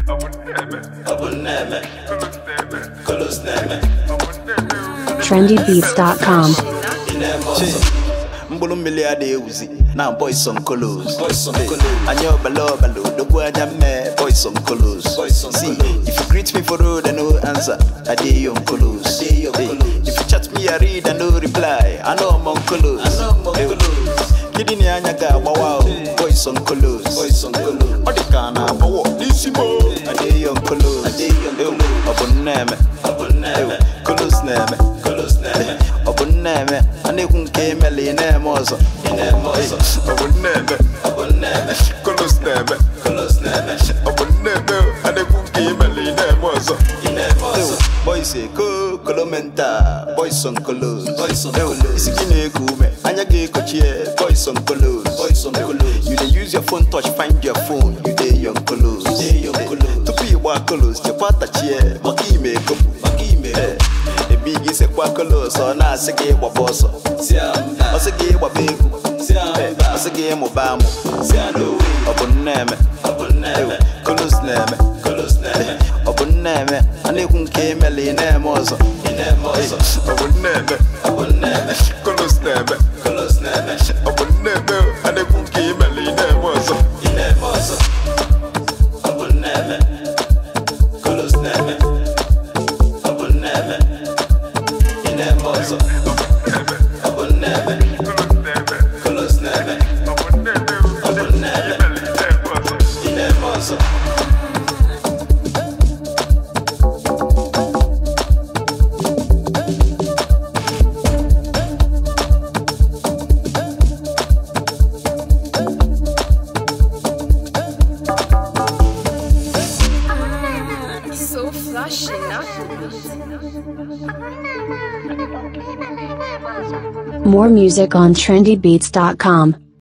trendybeats.com. mkpụrụ mmiri a na-ewuzi na boys on colos anya ọbala ọbala odogwu anya mme boys on colos see if you greet me for road and no answer i dey on colos if you chat me i read and no reply i know i'm on colos kidney anya ga-agbawa o boys on colos ọ dị ka a na-agbawọ n'isi mo i dey on colos ọ bụ nneme colos na-eme ọ bụ nneme a na-ekwu nke emela ị na-eme ọzọ ọ bụ nneme kolos na-eme ọ bụ nneme a na-ekwu nke emela ị na-eme ọzọ boys eko kolomenta boys on kolos isi gị na-eku ume anya ga-ekochie boys on kolos you dey use your phone touch find your phone you dey on kolos tupu ịgba kolos chekwa tachie maka ime ekopụ ebe gị sekwa kolos ọ na-asị gị gbaba ọsọ ọ sị gị gbaba egwu ọ sị gị mụba amụ ọ bụ nneme kolos na-eme ọ bụ nneme a na-ekwu nke emela ị na-eme ọzọ ọ bụ nneme kolos na-eme ọ bụ nneme a na-ekwu nke emela ị na-eme ọzọ So flashy, no? More music on trendybeats.com.